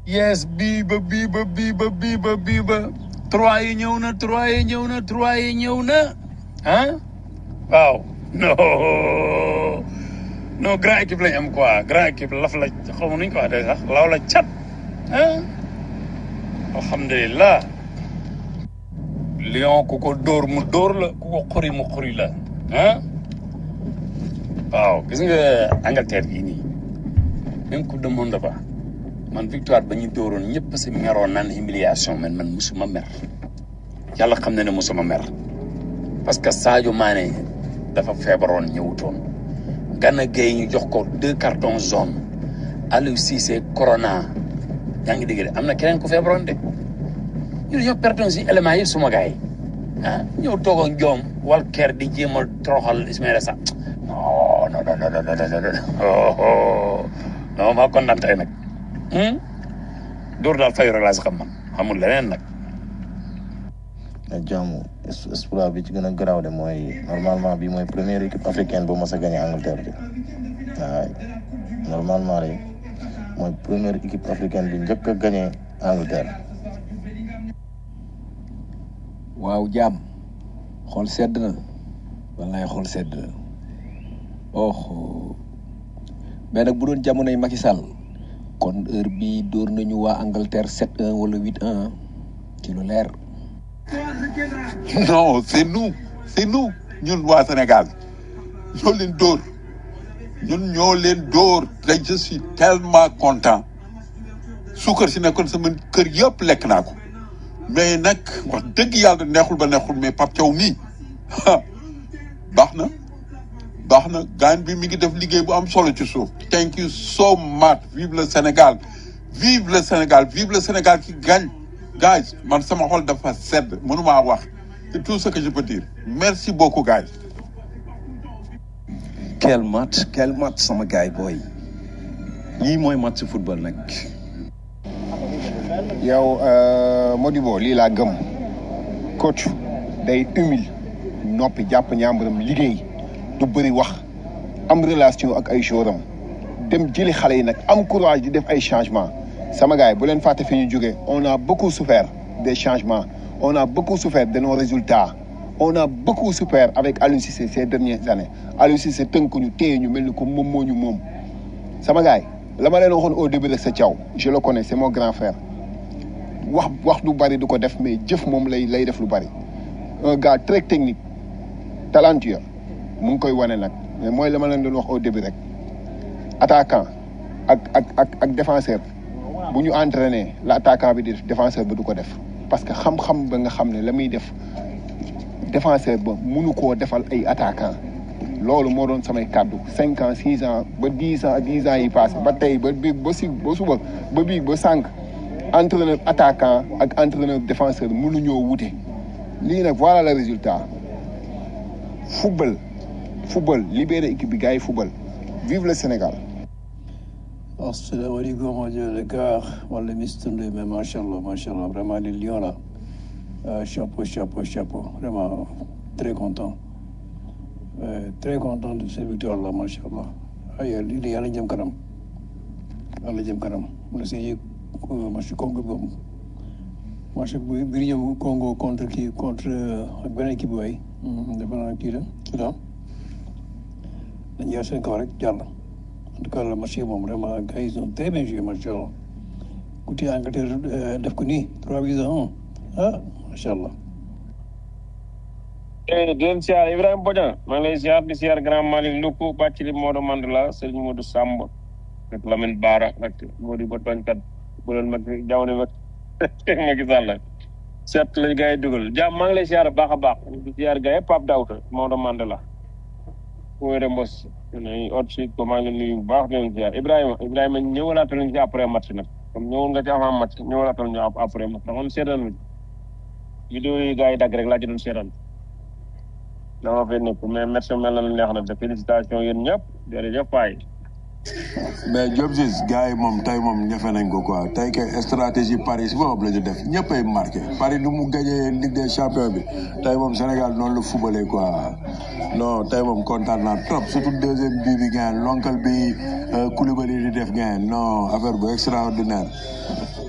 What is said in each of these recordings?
yes bii ba bii ba bii ba bii ba bii ba trois yi ñëw na trois yi ñëw na trois yi ñëw na ah waaw non non grand équipe lañ am quoi grand équipe laf la xaw ma nuñ ko waxee sax law la cat ah alhamdulilah lion ku ko dóor mu dóor la ku ko xuri mu xuri la ah waaw gis nga Angleterre gii nii même coupe du monde ba man victoire ba ñu dóoroon ñëpp si meroon naan humiliation man man musuma mer yàlla xam na ne musuma mer parce que Sadio Mané dafa feebaroon ñëwutoon Gana Gueye ñu jox ko deux cartons jaune Aliou Cissé corona yaa ngi dégg de am na keneen ku feebaroon de ñu dañoo pertoon si éléments yi suma gars yi ah ñëw toog ak joom wal ker di jéem a toroxal Ismaïla Sarr non non non non non non non non maa kontaan tey nag dóor daal fayu rek laa si xam man xamul leneen nag ak jàmm exploit bi ci gën a garaaw de mooy normalement bi mooy première équipe africaine bu mos a gagné Angleterre bi waaw normalement rek mooy première équipe africaine bi njëkk a gagné Angleterre. waaw jaam xool sedd na wallaay xool sedd na oh mais nag bu doon jamonoy Macky Sall kon heure bi dóor nañu waa Angleterre 7-1 wala 8-1 ci lu leer. non c'est nous c'est nous ñun waa Sénégal ñoo leen dóor ñun ñoo leen dóor te je suis tellement content suukar si nekkoon sama kër yëpp lekk naa ko mais nag wax dëgg yàlla neexul ba neexul mais Pape Thiaw nii baax na baax na gaan bi mi ngi def liggéey bu am solo ci suuf thank you so much vive le Sénégal vive le Sénégal vive le Sénégal qui gagne guys man sama xol dafa sedd mënumaa wax c'est tout ce que je peux dire merci beaucoup guys quel match quel match sama gaay booy lii mooy match football nag yow Modibo lii laa gëm coach day humile noppi jàpp ñaambaram liggéey du bëri wax am relation ak ay jouram dem jëli xale yi nag am courage di def ay changements sama gars yi bu leen fàtte fi ñu jógee on a beaucoup souffert des changements on a beaucoup souffert de nos résultats on a beaucoup souffert avec Aliou Cissé ces dernières années Aliou Cissé tënk ñu téye ñu mel ni ko moom moo ñu moom sama gars yi la ma leen waxoon au début rek sa Thiaw je le connais c'est mon grand frère wax wax du bari du ko def mais jëf moom lay lay def lu bari un gars très technique talentueux mu ngi koy wane nag mais mooy la ma leen doon wax au début rek attaquant ak ak ak ak défenseur bu ñu entraîné la attaquant bi di def défenseur bi du ko def parce que xam-xam ba nga xam ne la muy def défenseur ba munu koo defal ay attaquant loolu moo doon samay kàddu cinq ans six ans ba dix ans dix ans yi passé ba tey ba biig ba si ba suba ba biig ba sànq entraîneur attaquant ak entraîneur défenseur mënuñoo wute lii nag voilà le résultat football football libéré équipe bi gars yi football vive le Sénégal asalaamaaleykum rajo Dakar wala Mister Ndoye mais macha allah macha allah vraiment les lions là euh, chapeau chapeau chapeau vraiment très content euh, très content de cette victoire là macha allah ay lii de yàlla jëm kanam yàlla jëm kanam mu ne see match Congo boobu match bi bi ñëw Congo contre kii contre ak beneen équipe waay dafa naa kii la Soudan dañu yor seen kaw rek jàll en tout cas le match yi moom vraiment gars yi ils ont très bien joué macha allah ku téye Angleterre def ko nii trois buts à un ah macha allah. di leen siyaar Ibrahima Bodian maa ngi lay siyaar di siyaar grand Malick Luku Bathily Modou Mandela Serigne Modou Samb ak Lamine Bara ak Modou ba tooñkat bu leen mag jamono mag Macky Sall seet lañ gars yi dugal jàmm maa ngi lay siyaar baax a baax di siyaar gars yi Pape Daouda Modou Mandela Wóore Mbos ne ot si ko maa ngi leen nuyu bu baax di leen siyaar Ibrahima Ibrahima ñëwalaatal ñu ci après match nag comme ñëwoon nga ci avant match ñëwalaatal ñu après match ndax man seetaan ma vidéo yi gars yi dagg rek laa ci doon seetaan dama fay nekk mais merci mel na neex na de félicitation yéen ñëpp jërëjëf Faye. mais Diop Ciss gars yi moom tey moom ñefe nañ ko quoi tey kay stratégie Paris boobu la ñu def ñëppay marqué Paris lu mu gagné Ligue des champions bi tey moom Sénégal noonu la footballé quoi non tey moom kontaan naa trop surtout deuxième bii bi gain l'oncle bi Koulibaly di def gain non affaire bu extraordinaire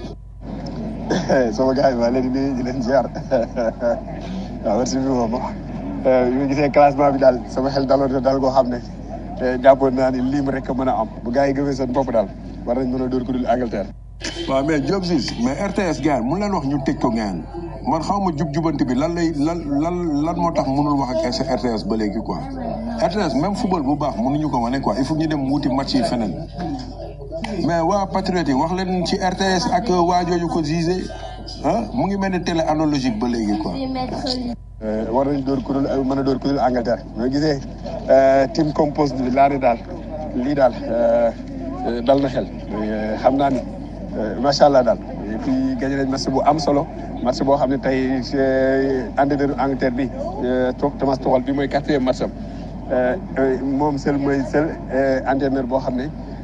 sama gars yi maa leen di nuyu di leen ziar waaw merci beaucoup moom bi ma gisee classement bi daal sama xel daloon na daal koo xam ne jàppoon naa ni lim rek a mën a am bu gars yi gëmee seen bopp daal war nañ mën a dóor ku dul Angleterre. waaw mais Diop Ciss mais RTS gars mun leen wax ñu tëj ko ngeen man xaw ma jub jubanti bi lan lay lan lan lan moo tax mënul wax ak RTS ba léegi quoi RTS même football bu baax mënuñu ko wane quoi il faut ñu dem wuti match yi feneen mais waa Patriote yi wax leen ci RTS ak waa jooju ko gisé ah mu ngi mel ni télé analogique ba léegi quoi. war nañ dóor ku dul mën a dóor ku dul Angleterre ñoo gisee team compost bi laa ne daal lii daal dal na xel xam naa ni macha allah daal et puis gagné nañ match bu am solo match boo xam ne tey entraîneur Angleterre bi Thomas Tuchel bi mooy quatrième match am moom seul mooy seul entraîneur boo xam ne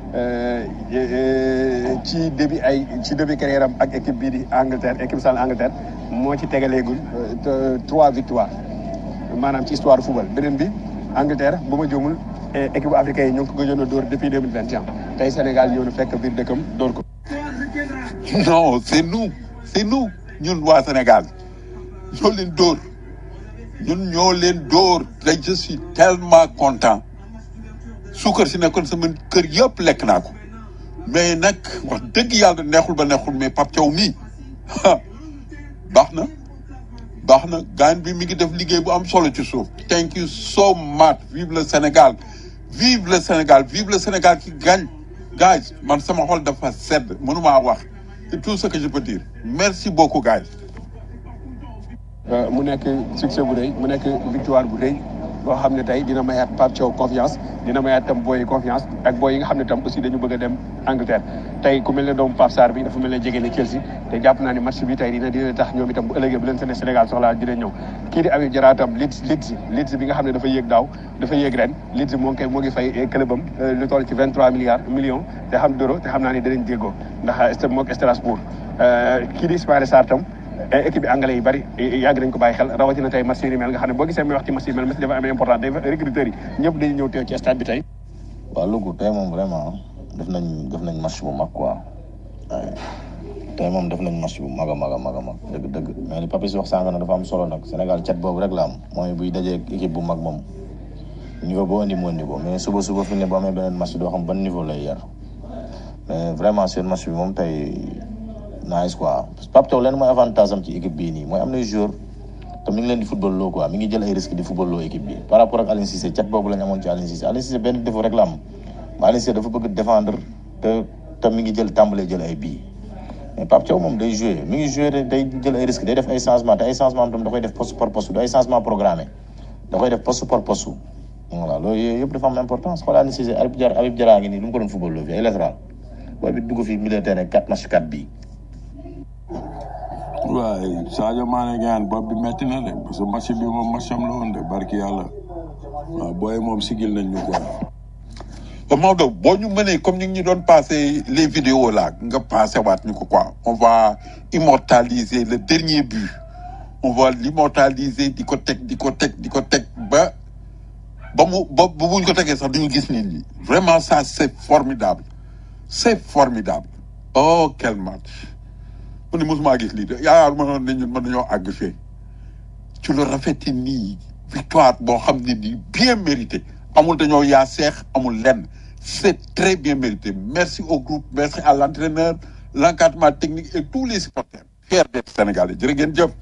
ci début ay ci début carrière am ak équipe bii di Angleterre équipe sale Angleterre moo ci tegaleegul trois victoires maanaam ci histoire football beneen bi Angleterre bu ma juumul équipe africaine yi ñoo ngi ko gëjoon a dóor depuis deux mille vingt et un tey Sénégal ñëw na fekk biir dëkkam dóor ko. non c'est nous c'est nous ñun waa Sénégal ñoo leen dóor ñun ñoo leen dóor tey je suis tellement content suukar si nekkoon sama kër yëpp lekk naa ko mais nag wax dëgg yàlla neexul ba neexul mais Pape Thiaw mii baax na baax na gaan bi mi ngi def liggéey bu am solo ci suuf thank you so much vive le Sénégal vive le Sénégal vive le Sénégal qui gagne guys man sama xol dafa sedd mënumaa wax c'est tout ce que je peux dire merci beaucoup guys mu nekk succès bu rëy mu nekk victoire bu rëy boo xam ne tey dina mayaat Pape Thiaw confiance dina mayaat tam booy confiance ak booy yi nga xam ne tam aussi dañu bëgg a dem Angleterre tey ku mel ne doomu Pape Sarr bi dafa mel ne jege ne Chelsea te jàpp naa ne match bi tey dina dina tax ñoom itam bu ëllëgee bu leen seen Sénégal soxlaa dina ñëw kii di Habib Diarra tam Leeds Leeds Leeds bi nga xam ne dafa yéeg daaw dafa yéeg ren Leeds moo ngi koy moo ngi fay clubam lu toll ci vingt trois milliards millions te xam d'euros te xam naa ne danañ déggoo ndax mook Strasbourg kii di Ismaïla Sarr tam équipe bi anglais yi bari yàgg nañ ko bàyyi xel rawatina tey match yi mel nga xam ne boo gisee muy wax ci match yi mel match dafa am important day recruteurs yi ñëpp dañuy ñëw teew ci stade bi tey waaw Louga tey moom vraiment def nañ def nañ match bu mag quoi waaye tey moom def nañ match bu mag a mag a mag a mag dëgg dëgg mais li Papis wax sànq na dafa am solo nag Sénégal cat boobu rek la am mooy buy dajee équipe bu mag moom niveau boo indi mu indi ko mais suba suba fi ne boo amee beneen match doo xam ban niveau lay yar mais vraiment seen match bi moom tey nice quoi Pape Thiaw leen mooy avantage am ci équipe bii nii mooy am na joueur te mi ngi leen di football loo quoi mi ngi jël ay risque di football loo équipe bi par rapport ak Aliou Cissé cat boobu la ñu amoon ci Aliou Cissé Aliou Cissé benn défaut rek la am mais Aliou Cissé dafa bëgg défendre te te mi ngi jël tàmbalee jël ay bii mais Pape Thiaw moom day joué mi ngi joué day jël ay risque day def ay changement te ay changement am tam da koy def poste par poste du ay changement programmé da koy def poste par poste voilà loolu yooyu yëpp dafa am importance xoolal Aliou Cissé Habib Diarra Habib Diarra ngi nii lu mu ko doon football loo fi ay latéral booy bi dugg fi milieu terrain 4 match 4 bii waaye Sadio Mané gaan bopp bi metti na de parce que match bi moom match am la woon de barki yàlla waaw booy moom sigil nañ ñu quoi. ba Maodo boo ñu mënee comme ñu ngi ñu doon passé les vidéos là nga passé waat ñu ko quoi on va immortaliser le dernier but on va l'immortaliser di ko teg di ko teg di ko teg ba ba mu ba ba buñ ko tegee sax duñu gis nit ñi vraiment ça c'est formidable c'est formidable oh quel match man ni mosuma gis lii de yaakaar ma noon ne ñun mën nañoo àgg fee ci lu rafeti nii victoire boo xam ne nii bien mérité amul dañoo yaa seex amul lenn c'est très bien mérité merci au groupe merci à l'entraîneur l'encadrement technique et tous les supporters fiers d'être sénégalais jërë ngeen jëf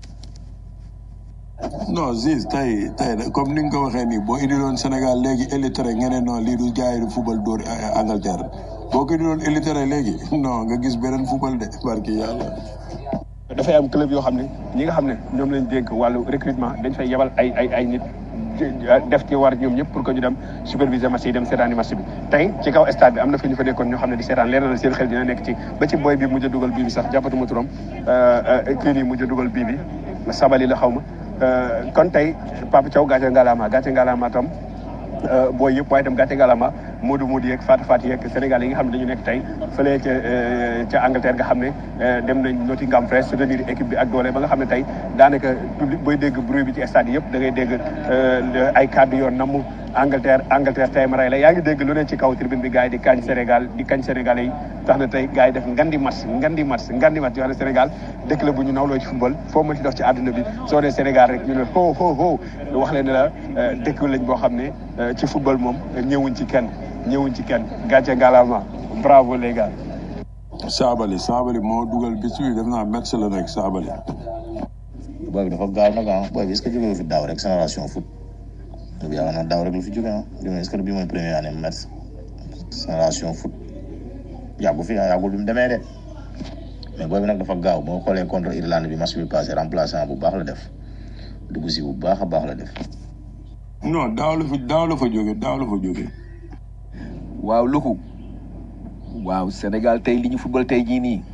non Ziz tey tey comme ni nga ko waxee nii boo indiloon Sénégal léegi élitéré nga ne non lii du gars yi du football dóor Angleterre boo ko indiloon élitéré léegi non nga gis beneen football de barki yàlla. dafay am club yoo xam ne ñi nga xam ne ñoom lañ dénk wàllu recrutement dañ fay yebal ay ay ay nit def ci war ñoom ñëpp pour que ñu dem superviser match yi dem seetaani match bi tey ci kaw stade bi am na fi ñu fa nekkoon ñoo xam ne di seetaan leer na seen xel dina nekk ci ba ci boy bi mujj a dugal bii bi sax jàppatuma turam kii nii mujj a dugal bii bi sabali la xaw ma kon tey Papa Thiaw gàcce ngalaama gàcce ngalaama tam booy yëpp waaye tam gàcce ngalaama Modou Modou yeeg Fatou Fatou yeeg Sénégal yi nga xam ne dañu nekk tey fële ca ca Angleterre nga xam ne dem nañ Nottingham Forest soutenir équipe bi ak doole ba nga xam ne tey daanaka public booy dégg bruit bi ci stade yëpp da ngay dégg ay kàddu yoon namm Angleterre Angleterre tey ma rey la yaa ngi dégg lu ne ci kaw tribune bi gars yi di kañ Sénégal di kañ Sénégalais yi tax na tey gars yi def ngandi match ngandi match ngandi match yoo xam ne Sénégal dëkk la bu ñu nawloo ci football foo ma ci dox ci àdduna bi soo nee Sénégal rek ñu ne ho ho ho wax leen ne la dëkk lañ boo xam ne ci football moom ñëwuñ ci kenn ñëwuñ ci kenn gàcce ngalaama bravo les gars. Saabali Saabali moo dugal bis bi def naa match la rek Saabali. booy bi dafa gaaw nag ah booy bi est-ce que jógee fi daaw rek génération foot bi yaakaar naa daaw rek la fi jógee ah est-ce que bii mooy première année match génération foot yàggu fi ah yàggul bi mu demee de mais booy bi nag dafa gaaw boo xoolee contre Irlande bi match bi passé remplaçant bu baax la def dugg si bu baax a baax la def. non daaw la fa daaw la fa jóge daaw la fa jóge. waaw Luku waaw Sénégal tey li ñu football tey jii nii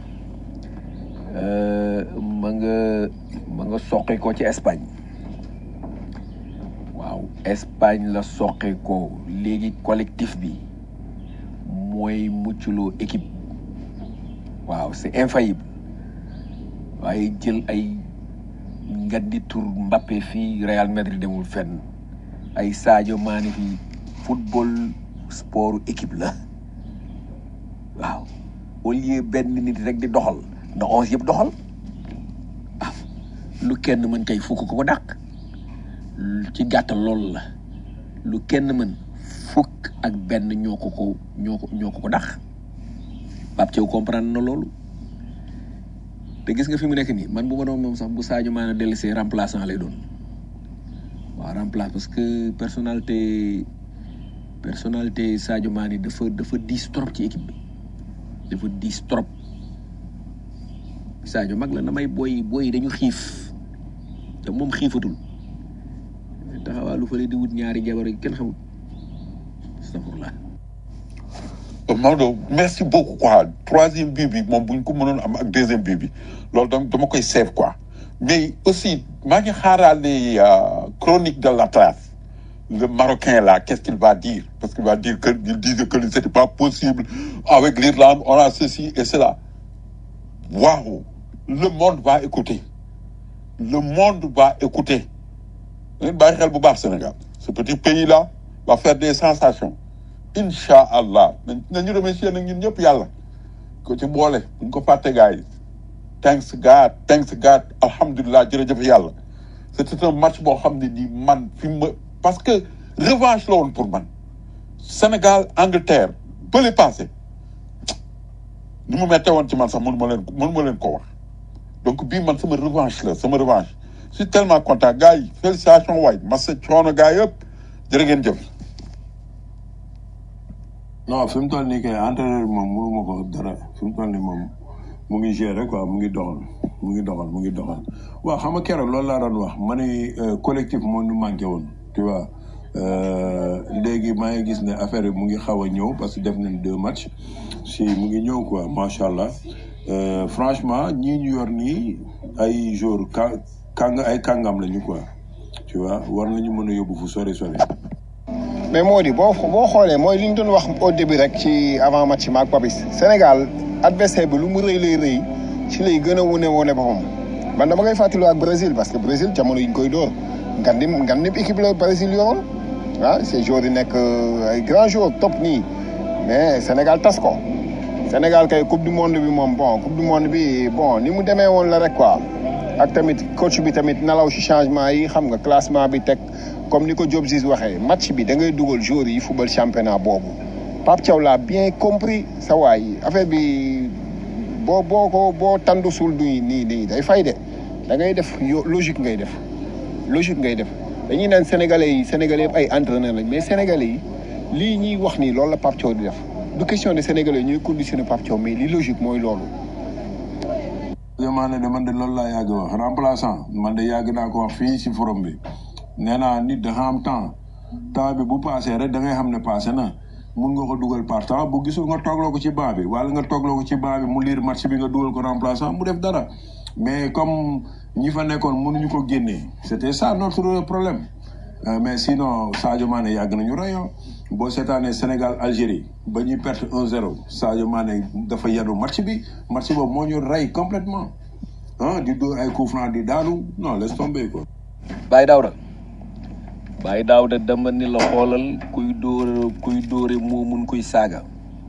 ma nga ma nga soqe ko ci Espagne waaw Espagne la soqe ko léegi collectif bi mooy mucculoo équipe waaw c'est infaillible waaye jël ay ngandi tur Mbappé fii Real Madrid demul fenn ay Sadio Mané fii football sport équipe la waaw au lieu benn nit rek di doxal na onze yëpp doxal ah lu kenn mën kay fukk ko ko dàq ci gàttal loolu la lu kenn mën fukk ak benn ñoo ko ko ñoo ko ñoo ko ko dàq Pape Thiaw comprendre na loolu te gis nga fi mu nekk nii man bu ma doon moom sax bu Sadio Mané dellusee remplaçant lay doon waaw remplace parce que personnalité personnalité Sadio Mané dafa dafa diis trop ci équipe bi dafa diis trop Sadio mag la na may booy booy dañu xiif te moom xiifatul taxawaa lu fële di wut ñaari jabar yi kenn xamul astafurlah Maodo merci beaucoup quoi troisième but bi moom bu ñu ko mënoon am ak deuxième but bi loolu dama dama koy save quoi mais aussi maa ngi xaaraale chronique de l'Atlas le Marocain là qu'est-ce qu'il va dire parce qu'il va dire que il disait que c'était pas possible avec l'Irlande on a ceci et cela waouh le monde va écouter le monde va écouter ngeen bàyyi xel bu baax Sénégal ce petit pays là va faire des sensations incha allah nañu remercier nag ñun ñëpp yàlla ko ci boole buñ ko fàtte gars yi thanks God thanks God alhamdulilah jërëjëf yàlla c'était un match boo xam ne nii man fi ma parce que revanche la woon pour man Sénégal Angleterre bële passé ni mu mettee woon ci man sax mënu ma leen mënu ma leen ko wax donc bii man sama revanche la sama revanche je suis tellement content gars yi félicitations waay masa coono gars yëpp jërë ngeen jëf non fi mu toll nii kay entraîneur bi moom mënu ma ko dara fi mu toll nii moom mu ngi gérer quoi mu ngi doxal mu ngi doxal mu ngi doxal waaw xam nga keroog loolu laa doon wax ma ne collectif moo ñu manqué woon tu vois léegi maa ngi gis ne affaire bi mu ngi xaw a ñëw parce que def nañ deux matchs si mu ngi ñëw quoi macha allah franchement ñii ñu yor nii ay jour ka kàng ay kàngam lañu quoi tu vois war nañu mën a yóbbu fu sori sori. mais moo di boo boo xoolee mooy li ñu doon wax au début rek ci avant match bi ak Papis Sénégal adversaire bi lu mu rëy lay rëy ci lay gën a wane wane boppam man dama koy fàttali ak Brésil parce que Brésil jamono yi ñu koy dóor ngandim ngandim équipe la Brésil yoroon ah ces joueurs yi nekk ay grands joueurs top nii mais Sénégal tas ko Sénégal kay coupe du monde bi moom bon coupe du monde bi bon ni mu demee woon la rek quoi ak tamit coach bi tamit nalaw ci changement yi xam nga classement bi teg comme ni ko Diop Ziz waxee match bi da ngay dugal joueurs yi football championnat boobu Pape Thiaw l'a bien compris sa waay affaire bi boo boo ko boo tandu sul du nii nii day fay de da ngay def yo logique ngay def logique ngay def dañuy naan sénégalais yi sénégalais yëpp ay entraîneur lañ mais sénégalais yi lii ñuy wax nii loolu la Pape Thiaw di def du question de sénégalais ñuy conditionné Pape Thiaw mais li logique mooy loolu. Mané de man de loolu laa yàgg wax remplaçant man de yàgg naa ko wax fii si forum bi nee naa nit dafa am temps temps bi bu passé rek da ngay xam ne passé na mun nga ko dugal par temps bu gisul nga toogloo ko ci banc bi wala nga toogloo ko ci banc bi mu liir match bi nga dugal ko remplaçant mu def dara mais comme ñi fa nekkoon mënuñu ko génnee c'était ça notre problème mais sinon Sadio Mané yàgg nañu royo boo seetaanee Sénégal Algérie ba ñuy perte 1-0 Sadio Mané dafa yenu match bi match boobu moo ñu rey complètement ah di dóor ay coup franc di daanu non laisse tomber quoi. Baye Daouda Baye Daouda dama ni la xoolal kuy dóor kuy dóore moo mun kuy saaga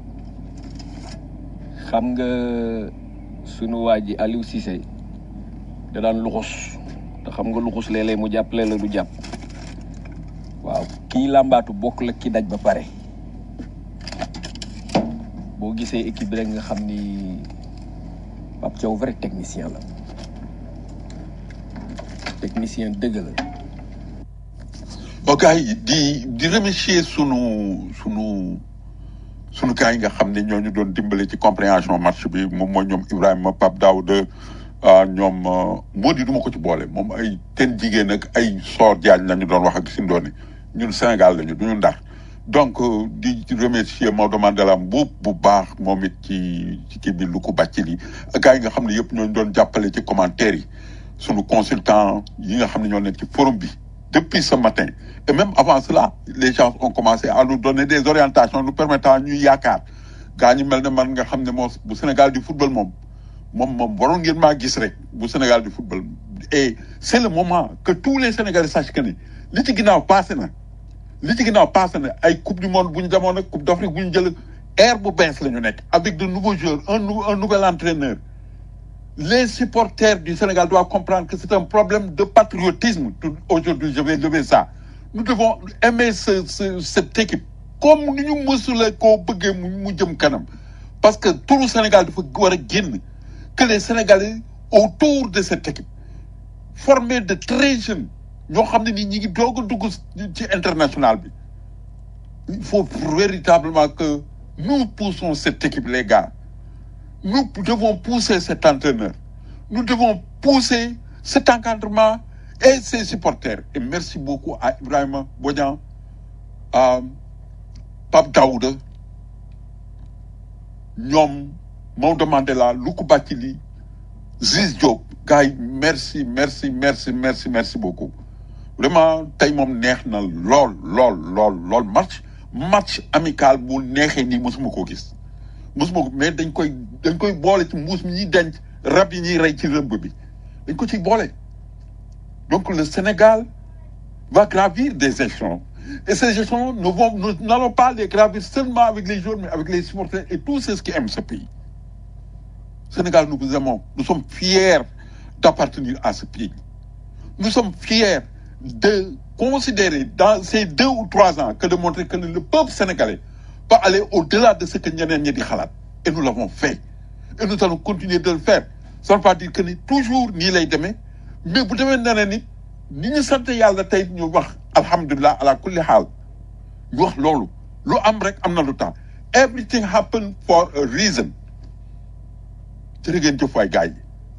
xam nga sunu waa ji Aliou Cissé da daan luxus te xam nga luxus léeg-léeg mu jàppale la du jàpp waaw kii làmbaatu bokk la ki daj ba pare boo gisee équipe bi rek nga xam ni Pape Thiaw vrai technicien la technicien dëgg la ok di di remercier sunu sunu sunu gars yi nga xam ne ñooñu doon dimbale ci compréhension match bi moom mooy ñoom Ibrahima Pape Daouda ah ñoom moo di du ma ko ci boole moom ay ten jigéen ak ay soor jaañ la ñu doon wax ak Sindoone ñun Sénégal lañu du ñu ndar donc euh, di di remercier Maodo Mandela Mboup bu baax moom it ci ci kii bi lu ko bàcc li ak gars yi nga xam ne yëpp ñooñu doon jàppale ci commentaire yi sunu consultant yi nga xam ne ñoo nekk ci forum bi depuis ce matin et même avant cela les gens ont commencé à nous donner des orientations nous permettant ñuy yaakaar gaa ñi mel ne man nga xam ne moo bu Sénégal di football moom moom moom waroon ngeen maa gis rek bu Sénégal di football et c'est le moment que tous les Sénégalais sachent que ni li ci ginnaaw passé na li ci ginnaaw passé na ay coupe du monde bu ñu demoon ak coupe d'Afrique bu ñu jël air bu bees la ñu nekk avec de nouveaux joueurs un nou- un nouvel entraîneur les supporters du Sénégal doivent comprendre que c'est un problème de patriotisme. Tout- Aujourd'hui, je vais lever ça. Nous devons aimer ce, ce- cette équipe comme nous nous mësula koo bëggee mu mu jëm kanam. Parce que tout le Sénégal dafa war a génn que les Sénégalais autour de cette équipe formés de très jeunes ñoo xam ne ni ñi ngi doog a dugg ci international bi. Il faut véritablement que nous poussons cette équipe, les gars. Nous devons pousser cet entraîneur. Nous devons pousser cet encadrement et ses supporters. Et merci beaucoup à Ibrahima Bodian, à Pape Daouda, ñoom Maodo Mandela Luku Bakili Ziz Diop gars yi merci merci merci merci merci beaucoup vraiment tey moom neex na lool lool lool lool match match amical bu neexee nii mosuma koo gis mosuma ko mais dañ koy dañ koy boole ci mbuus mi ñuy denc rab yi ñuy rey ci rëbb bi dañ ko ciy boole donc le Sénégal va gravir des échelons et ces échelons ne vont nous n'allons pas les gravir seulement avec les joueurs mais avec les supporters et tous ceux qui aiment ce pays Sénégal nous vous aimons nous sommes fiers d'appartenir à ce pays nous sommes fiers de considérer dans ces deux ou trois ans que de montrer que le peuple sénégalais peut aller au-delà de ce que ñeneen ñi di xalaat et nous l'avons fait et nous allons continuer de le faire ça ne veut pas dire que ni toujours nii lay demee mais bu demee neneen nit ni ñu sant yàlla tey ñu wax alhamdulilah ala kulli xaal ñu wax loolu lu am rek am na lu tax everything happen for a reason jërë ngeen jëf waay gars yi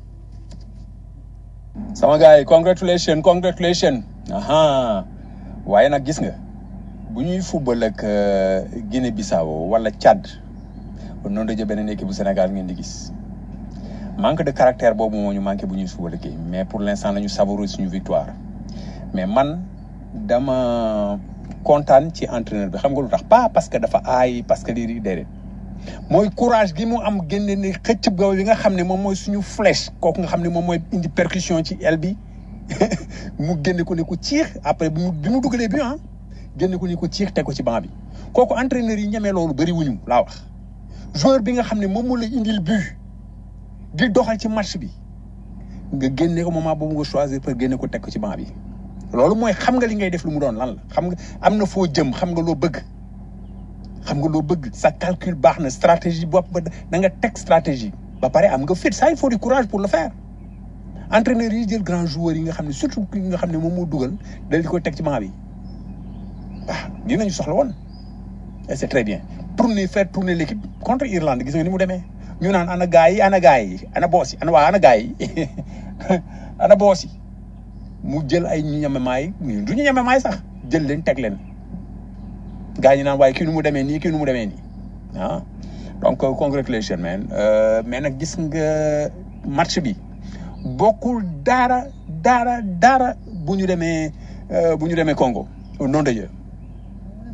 sama gars yi congratulation congratulation aha waaye nag gis nga bu ñuy football ak euh, Guinée Bissau wala Tchad noonu daje beneen équipe bu Sénégal ngeen di gis manque de caractère boobu moo ñu manqué bu ñuy football ak mais pour l'instant nañu savourer suñu victoire mais man dama kontaan ci entraîneur bi xam nga lu tax pas parce que dafa aay parce que lii di déedéet mooy courage gi mu am génne ni xëcc boobu bi nga xam ne moom mooy suñu flèche kooku nga xam ne moom mooy indi percussion ci aile bi mu génne ko ne ko ciix après bi mu bi mu dugalee bi ah génne ko ni ko ciix teg ko ci banc bi kooku entraîneur yi ñemee loolu bëri wuñu laa wax joueur bi nga xam ne moom moo la indil but di doxal ci match bi nga génne ko moment boobu nga choisir pour génne ko teg ko ci banc bi loolu mooy xam nga li ngay def lu mu doon lan la xam nga am na foo jëm xam nga loo bëgg xam nga loo bëgg sa calcul baax na stratégie bopp ba da nga teg stratégie ba pare am nga fit ça il faut du courage pour le faire entraîneur yi jël grand joueur yi nga xam ne surtout ki nga xam ne moom moo dugal dal di ko teg ci banc bi waaw dinañu soxla woon et c'est très bien tourner faire tourner l'équipe contre Irlande gis nga ni mu demee ñu naan ana gars yi ana gars yi ana boos yi ana waa ana gars yi ana boos yi mu jël ay ñu ñememaay ñu du ñu ñememaay sax jël leen teg leen gars ñi naan waaye kii nu mu demee nii kii nu mu demee nii ah donc euh, congratulations man Euh, mais nag gis nga match bi bokkul dara dara dara bu ñu demee euh, bu ñu demee Congo au nom de Dieu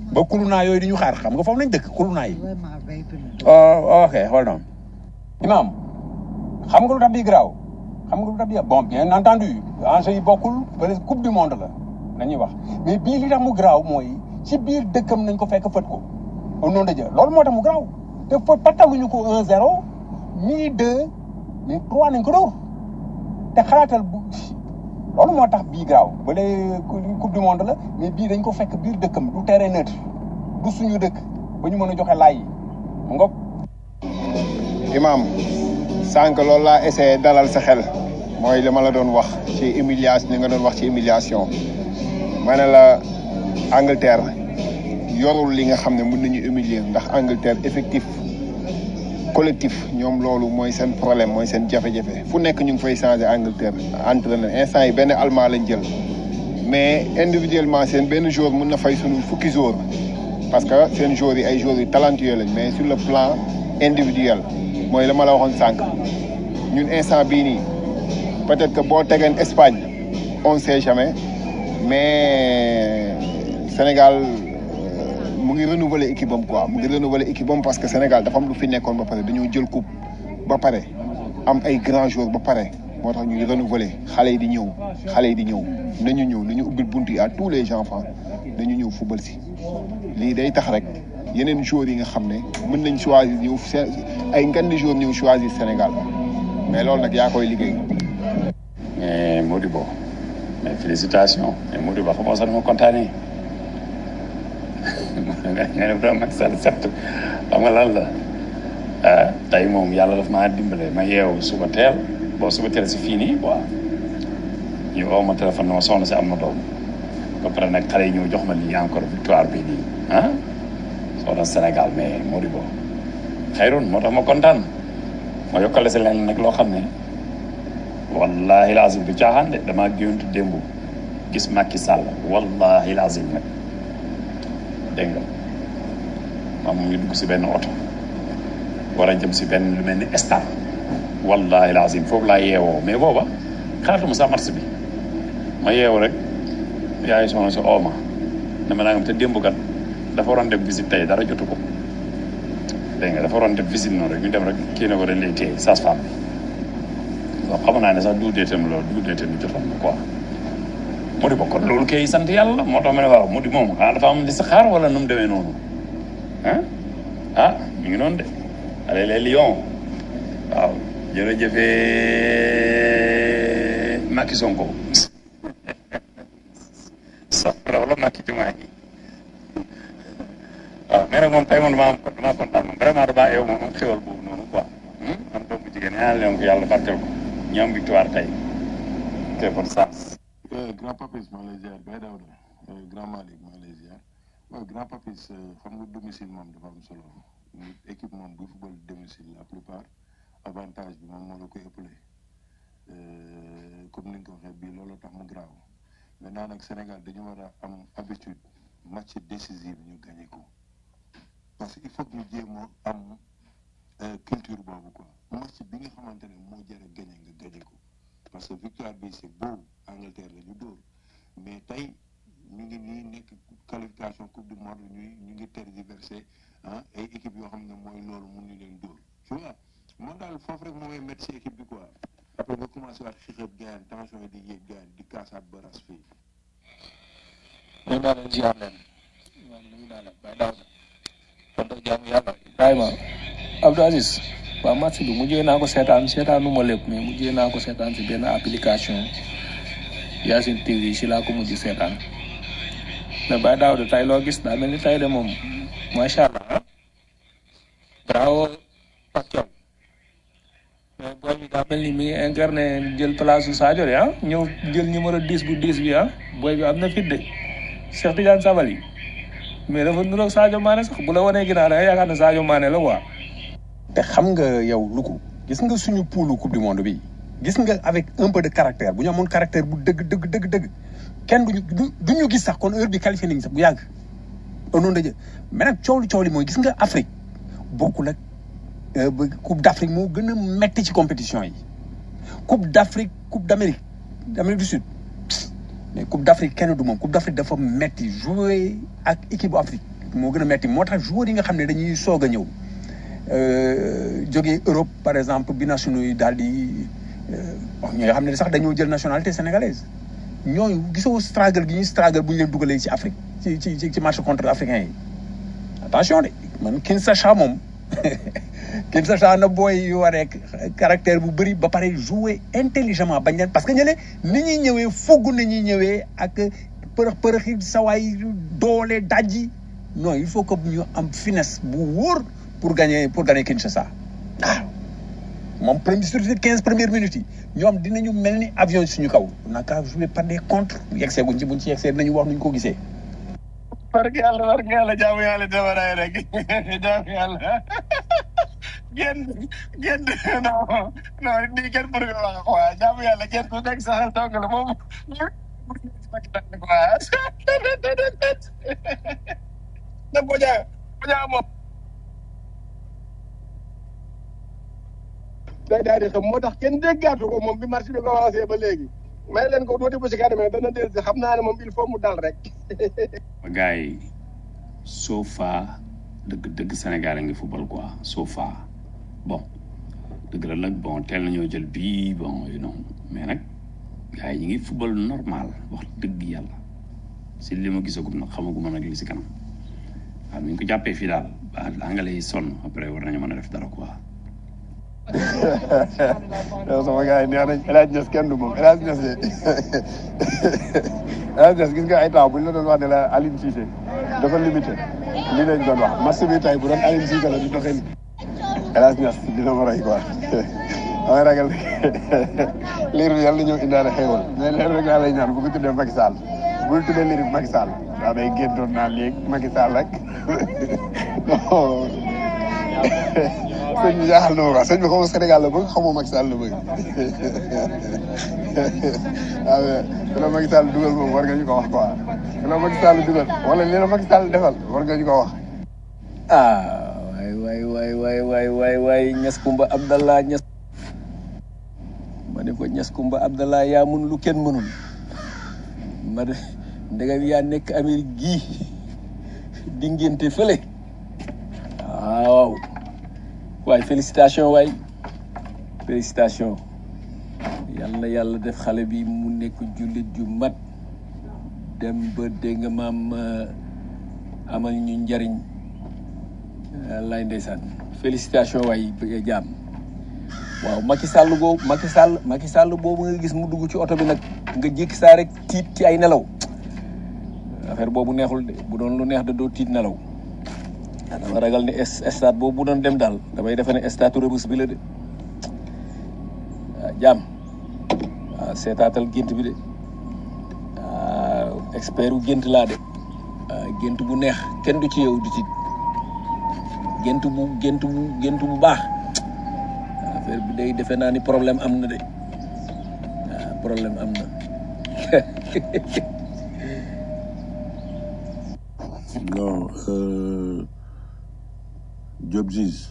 ba kulunaa yooyu di ñu xaar xam nga foofu lañ dëkk kulunaa yi oh ok hold on imam xam nga lu tax bii garaaw xam nga lu tax bii bon bien entendu enjeu yi bokkul bëri coupe du monde la nañuy wax mais bii li tax mu garaaw mooy ci biir dëkkam nañ ko fekk fët ko au nom de Dieu loolu moo tax mu garaaw te fa pataluñu ko 1 0 ni 2 mais 3 nañ ko dóor te xalaatal bu loolu moo tax bii garaaw ba dee coupe du monde la mais bii dañ ko fekk biir dëkkam du terrain neutre du suñu dëkk ba ñu mën a joxe laay yi mu ngoog imam sànq loolu laa essayé dalal sa xel mooy li ma la doon wax ci humiliation li nga doon wax ci humiliation ma ne la Angleterre yorul li nga xam ne mën nañu humilier ndax Angleterre effectif collectif ñoom loolu mooy seen problème mooy seen jafe-jafe fu nekk ñu ngi fay changé Angleterre entraîneur instant yi benn allemand lañ jël mais individuellement seen benn joueur mun na fay sunu fukki joueur parce que seen joueurs yi ay joueurs yu talentueux lañ mais sur le plan individuel mooy la ma la waxoon sànq ñun instant bii nii peut-être que boo tegeen Espagne on ne sait jamais mais Sénégal mu ngi renouveler équipe am quoi mu ngi renouveler équipe am parce que Sénégal dafa am lu fi nekkoon ba pare dañoo jël coupe ba pare am ay grands joueurs ba pare moo tax ñuy renouveler xale yi di ñëw xale yi di ñëw nañu ñëw nañu ubbil bunt yi à tous les enfants nañu ñëw football si lii day tax rek yeneen joueurs yi nga xam ne mën nañ choisir ñëw ay ngan di joueurs ñëw choisir Sénégal mais loolu nag yaa koy liggéey. mais Modibo mais félicitations mais Modibo xam nga sax dama kontaanee nga ne vraiment Macky Sall set xam nga lan la ah tey moom yàlla daf maa dimbale ma yeewu suba teel bon suba teel si fii nii quoi ñu woo ma téléphone ma soxna si am na doom ba pare nag xale yi ñëw jox ma lii encore victoire bi nii ah soxna Sénégal mais Modibo xayrun moo tax ma kontaan ma yokkale si leen nag loo xam ne wallahi lazim du caaxaan de damaa géntu démb gis Macky Sall wallahi lazim nag dégg nga maam mu ngi dugg si benn oto war a jëm si benn lu mel ni stade wallahi lazim foofu laa yeewoo mais booba xalaatuma sa marché bi ma yeewu rek yaay soxna si ooma dama naa ngam te démb kat dafa waroon def visite tey dara jotu ko dégg nga dafa waroon def visite noonu rek ñu dem rek kii na ko dañ lay téye sage-femme bi waaw xam naa ne sax duudee tam loolu duudee tam jotoon na quoi mu di bokkoon loolu kay sant yàlla moo tax ma ne waaw mu di moom xanaa dafa am li sa xaar wala nu mu demee noonu ah ah ñu ngi noonu de allez les lions waaw jërëjëfee Macky Sonko sax loolu Macky Diomaye waaw mais nag moom tey moom damaa am damaa kontaan moom vraiment damaa yow moom am xéwal boobu noonu quoi man doomu jigéen ñaan leen ko yàlla barkeel ko ñu am victoire tey ok bonne chance grand papis maa lay ziar Baye Daouda grand Malick maa lay ziar waaw grand papis xam nga domicile moom dafa am solo nit équipe moom buy football domicile la plupart avantage bi moom moo la koy ëppale comme ni nga ko waxee bii loolu tax mu graaw maintenant nag Sénégal dañu war a am habitude match décisif ñu gagné ko parce que il faut que ñu jéem a am culture boobu quoi match bi nga xamante ne moo jar a gagné nga gagné ko parce que victoire bi c'est beau Angleterre la ñu dóor mais tey ñu ngi nii nekk qualification coupe du monde ñuy ñu ngi tergiversé ah ay équipe yoo xam ne mooy loolu mun ñu leen dóor tu vois man daal foofu rek moo may mettre si équipe bi quoi après nga commencé waat xixëb gaan tension yi di yéeg gaan di kaasaat ba ras fii ñoo naa leen ziar leen waaw nuyu naa la Baye Daouda tonton jaamu yàlla Ibrahima Abdou Aziz waaw match bi mujjee naa ko seetaan seetaanu ma lépp mais mujjee naa ko seetaan si benn application Yacine TV si laa ko mujj seetaan mais Baye Daouda tey loo gis daa mel ni tey de moom macha allah bravo Pape Thiaw mais booy bi daa mel ni mi ngi incarné jël place su Sadio de ah ñëw jël numéro 10 bu 10 bi ah booy bi am na fit de Cheikh Tidiane Sabali mais dafa niroog Sadio Mané sax bu la wanee ginnaaw da nga yaakaar ne Sadio Mané la quoi. te xam nga yow lu ko gis nga suñu poulu coupe du monde bi gis nga avec un peu de caractère bu ñu amoon caractère bu dëgg dëgg dëgg dëgg kenn duñu du ñu gis sax kon heure bi qualifié nañ sax bu yàgg au nom de Dieu mais nag coow li coow li mooy gis nga Afrique bokkul ak coupe d'Afrique moo gën a metti ci compétition yi coupe d'Afrique coupe d'Amérique d'Amérique du Sud mais coupe d'Afrique kenn du moom coupe d'Afrique dafa metti jouer ak équipe bu Afrique moo gën a metti moo tax joueurs yi nga xam ne dañuy soog a ñëw euh, jógee Europe par exemple binationaux yi daal di euh, bon, ñi nga xam ne sax dañoo jël nationalité sénégalaise ñooñu gisoo struggle gi ñuy struggle bu ñu leen dugalee ci Afrique ci ci ci ci match contre africain yi attention de man Kinshasa moom Kinshasa na booy yu waree caractère bu bëri ba pare jouer intelligemment bañ leen parce que ñële ni ñuy ñëwee fogg na ñuy ñëwee ak përëx përëxi sawaay doole dajji non il faut que ñu am finesse bu wóor pour gagner pour gagner Kinshasa waaw moom premier sur quinze premières minutes yi ñoom dinañu mel ni avion suñu kaw naka jouer par des contre yegsee guñ ci buñ ci yegsee dinañu wax nuñ ko gisee barke yàlla barke yàlla jaamu yàlla dabaraay rek jaamu yàlla génn génn non non nii kenn pour nga wax quoi jaamu yàlla génn ku nekk sax tong la moom na boja boja moom day daal di xam moo tax kenn déggaatu ko moom bi marché bi commencé ba léegi may leen ko tuuti bu si kanamee dana del si xam naa ne moom il faut mu dal rek gars yi so far dëgg dëgg Sénégal a ngi football quoi so far bon dëgg la nag bon teel nañoo jël bii bon you know mais nag gars yi ñu ngi football normal wax dëgg yàlla si li ma gisagum nag xamaguma nag li si kanam waaw mi ngi ko jàppee fii daal ba anglais yi sonn après war nañu mën a def dara quoi yow sama gars yi nee nañ El Hadj Niass kenn du moom El Hadj Niass de El Hadj Niass gis nga ay temps bu ñu la doon wax ne la Aline Cissé dafa limité lii lañ doon wax match bi tey bu doon Aline Cissé la di doxee nii El Hadj Niass dina ma rey quoi damay ragal liir bi yàlla ñëw indaale xéewal mais leen rek laa lay ñaan bu ko tuddee Macky Sall bul tuddee liir bi Macky Sall daa day géntoon naa léegi Macky Sall rek sëñ bi jaaxal na ma quoi sëñ bi xaw ma Sénégal la bëgg xaw ma Macky Sall la bëgg waaw mais la Macky Sall dugal moom war nga ñu ko wax quoi la Macky Sall dugal wala li la Macky Sall defal war nga ñu ko wax. ah waay waay waay waay waay waay waay ñas kumba abdallah ñas ma ne ko ñas kumba abdallah yaa mun lu kenn mënul ma de ndegam yaa nekk Amérique gii di ngénte fële waaw waay félicitation waay félicitation yal na yàlla def xale bi mu nekk jullit ju mat dem ba dégg nga maam amal ñu njariñ lay ndeysaan félicitation waay bëgg jaam waaw Macky Sall boobu Macky Sall Macky Sall boobu nga gis mu dugg ci oto bi nag nga jékki saa rek tiit ci ay nelaw affaire boobu neexul de bu doon lu neex da doo tiit nelaw ah dama ragal ne stade boobu bu doon dem daal damay defe ne stade Rebeuss bi la de waaw jaam waaw seetaatal gént bi de waaw expert u gént laa de waaw gént bu neex kenn du ci yow du tiit gént bu gént bu gént bu baax affaire bi day defe naa ni problème am na de waaw problème am na non euh, Job Ziz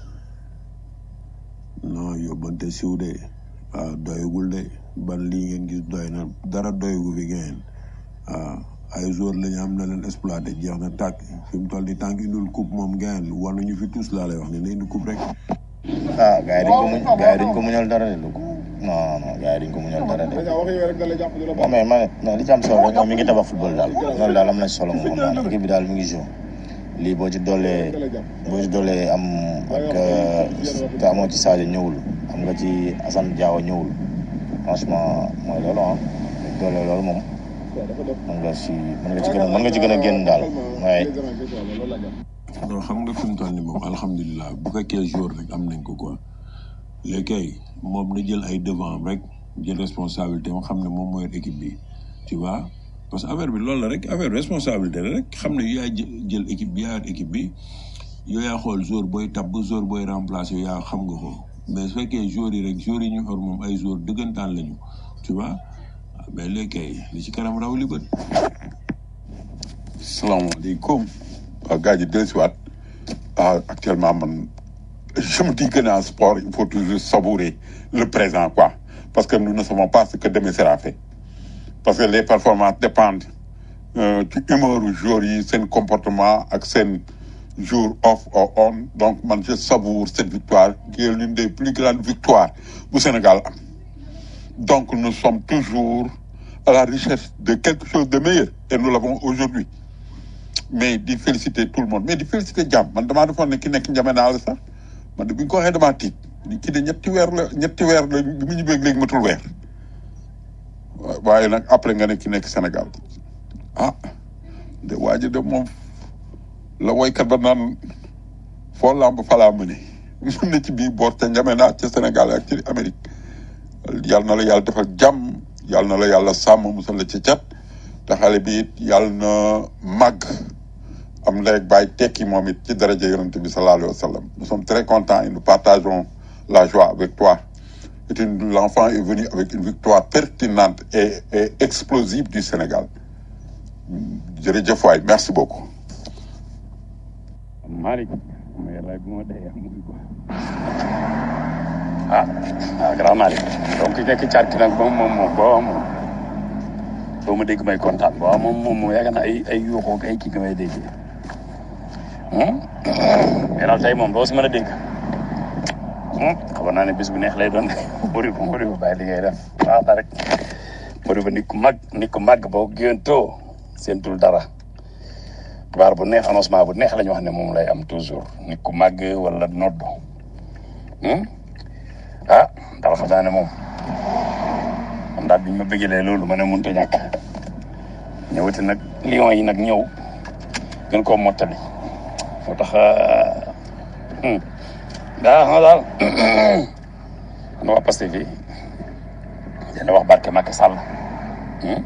non yóbbante siw de waaw doyagul de ban lii ngeen gis doy na dara doyagu fi ngeen waaw ay jour la ñu am na leen exploité jeex na tàkk fi mu toll nii tànk indul coupe moom ngeen wanuñu fi tous laa lay wax ne na indi coupe rek ah gars yi dañ ko muñ gars yi dañ ko muñal dara de lu ko non non gars yi dañ ko muñal dara de non mais man non li ci am solo rek moom mi ngi tabax football daal loolu daal am na solo moom xam naa équipe bi daal mi ngi joué lii boo ci doolee boo ci doolee am ak te amoo ci Sadio ñëwul am nga ci Assane Diao ñëwul franchement mooy loolu ah doolee loolu moom mën nga ci mën nga ci gën a mën nga ci gën a génn daal waaye non xam nga fi mu toll nii moom alhamdulilah bu fekkee jour rek am nañ ko quoi léegi kay moom na jël ay devant am rek jël responsabilité am xam ne moom mooy équipe bi tu vois parce que affaire bi loolu la rek affaire responsabilité la rek xam ne yaa jël équipe bi yaa yor équipe bi yow yaa xool jour booy tab jour booy remplacer yow yaa xam nga ko mais su fekkee jour yi rek jour yi ñu xor moom ay jour dëggantaan lañu tu vois mais léegi kay li ci kanam raw li bët. salaamaaleykum waaw gars yi dellusiwaat ah actuellement man je me dis que dans le sport il faut toujours savourer le présent quoi parce que nous ne savons pas ce que demain sera fait parce que les performances dépendent euh, ci humeur u joueurs yi seen comportement ak seen jour off or on donc man je savoure cette victoire qui est l'une des plus grandes victoires bu Sénégal am donc nous sommes toujours à la recherche de quelque chose de meilleur et nous l'avons aujourd'hui mais di féliciter tout le monde mais di féliciter jàmm man damaa defoon ne ki nekk njame naa la sax man de bi ñu ko waxee damaa tiit ki de ñetti weer la ñetti weer la bi mu ñibbee léegi matul weer waaye nag après nga ne ki nekk Sénégal ah de waa ji de moom la woykat ba naan foo lamb falaa mëne mun na ci biir boor te njame naa ca Sénégal ak ci Amérique yàlla na la yàlla defal jàmm yàlla na la yàlla sàmm musal la ca cat te xale bi it yàlla na màgg am ndey ak baay tekki moom it ci daraja yonent bi sallallahu alayhi wa sallam nous sommes très contents et nous partageons la joie avec toi et une- l'enfant est venu avec une victoire pertinente et, et explosive du Sénégal jërëjëf waay merci beaucoup Malick ma yàlla bu ma dee muy ko ah ah grand Malick donc nekk caat ki nag moom moom moom boo moom doo ma dégg may kontaan waaw moom moom moom yaakaar naa ay ay yuuxoo ak ay kii nga may déggee mais daal tey moom doo si mën a dégg xabar naa ne bis bu neex lay doon bëri ko bëri ko bàyyi li ngay def waaw na rek bëri ba nit ku mag nit ku mag boo géntoo seentul dara xibaar bu neex annoncement bu neex la ñu wax ne moom lay am toujours nit ku màgg wala nodd hmm? ah daal xam naa ne moom man daal bi ñu ma bëggalee loolu ma ne mënut a ñàkk ñëwati nag lion yi nag ñëw gën koo mottali moo tax hmm. daa xam daal man waa Pastef fii dina wax barke Macky Sall hmm?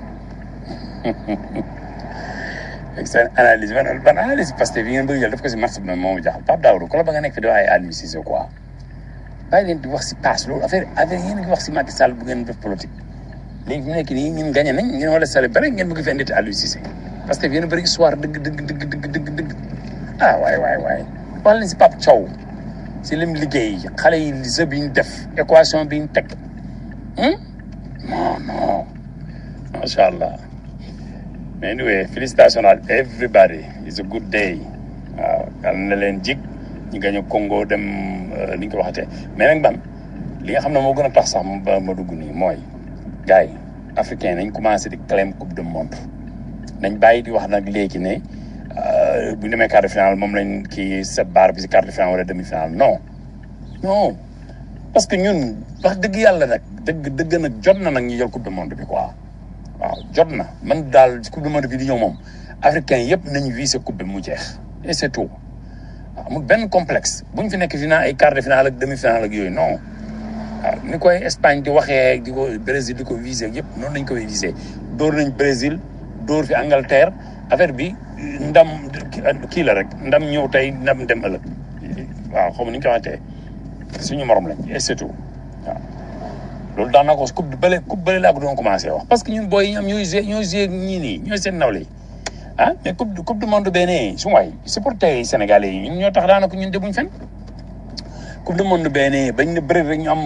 ak seen analyse ban ban analyse Pastef yi ngeen bëgg jël daf ko si marché bi noonu moo ma jaaxal Pape Daoudou ko la ba nga nekk fi di wax ay Aliou Cissé quoi bàyyi leen di wax si passe loolu affaire affaire yéen a ngi wax si Macky Sall bu ngeen def politique léegi fi mu nekk nii ñun gagné nañ ngeen wala célébré ngeen bëgg fi indi Aliou Cissé parce que yéen a bëri histoire dëgg dëgg dëgg dëgg dëgg dëgg ah waay waay waay wax leen si Pape Thiaw si lim liggéey xale yi li bi ñu def équation bi ñu teg hmm? non non macha allah mais anyway félicitations à everybody it's a good day waaw yal na leen jig ñu gañu Congo dem euh, ni ñu ko waxatee mais nag ban li nga xam ne moo gën a tax sax ba ma dugg nii mooy gars yi africain nañ commencé di claim coupe du monde nañ bàyyi di wax nag léegi ne euh, bu ñu demee quart de finale moom lañ kii set barre bi si quart de finale wala demi finale non non parce que ñun wax dëgg yàlla nag dëgg dëgg nag jot na nag ñu jël coupe du monde bi quoi waaw jot na man daal coupe du monde bi di ñëw moom africain yëpp nañu visé coupe bi mu jeex et c'est tout waaw amul benn complexe bu ñu fi nekk final ay quart de finale ak demi finale ak yooyu non waaw ni koy Espagne di waxee di ko Brésil di ko visé yëpp noonu lañ koy visé dóor nañ Brésil dóor fi Angleterre affaire bi ndam kii la rek ndam ñëw tey ndam dem ëllëg waaw xaw ma ni ñu ko waxatee suñu morom lañ et c'est tout waaw loolu daan naa ko coupe bële coupe bële laa ko doon commencé wax parce que ñun booy yi ñoom ñooy joué ñooy joué ñii nii ñooy seen nawle yi ah mais coupe du coupe du monde benee su waay supporter yi sénégalais yi ñun ñoo tax daanaka ñun demuñ fen coupe du monde benee bañ ne bëri rek ñu am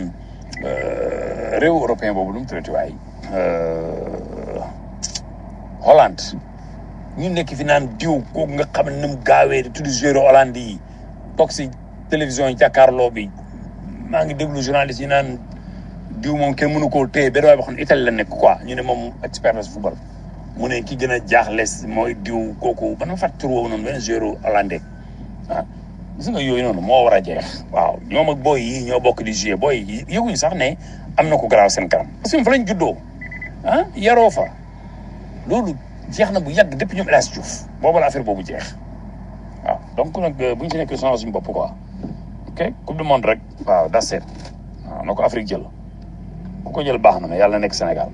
euh, réew européen boobu lu mu tuddati waay euh, Hollande ñu nekk fi naan diw kooku nga xam ne ni mu gaawee di tudd joueur Hollande yi toog si télévision yi jàkkaarloo bi maa ngi déglu journaliste yi naan diw moom kenn mënu koo téye benn waay boo xam ne Italie la nekk quoi ñu ne moom expert la si football mu ne ki gën a jaaxle mooy diw kooku ba ma fàttali tur woowu noonu benn joueur hollandais ah gis nga yooyu noonu moo war a jeex waaw ñoom ak booy yi ñoo bokk di jouer booy yi yëguñu sax ne am na ko garaaw seen kanam parce que ñoom fa lañ juddoo ah yaroo fa loolu jeex na bu yàgg depuis ñoom El Hadj Diouf boobu la affaire boobu jeex waaw donc nag bu ñu si nekk sonal suñu bopp quoi ok coupe du monde rek waaw das seet waaw na ko Afrique jël ku ko jël baax na mais yàlla na nekk Sénégal